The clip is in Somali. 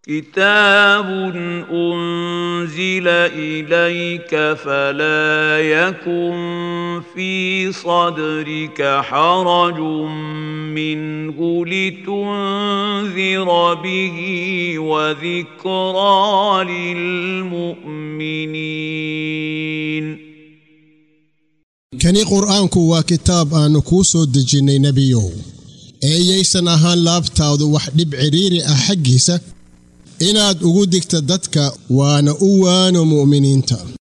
كتاب أنزل إليك فلا يكن في صدرك حرج منه لتنذر به وذكرى للمؤمنين kani qur'aanku waa kitaab aannu kuu soo dejinnay nebiyow eeyaysan ahaan laabtaadu wax dhib cidhiiri ah xaggiisa inaad ugu digta dadka waana u waano mu'miniinta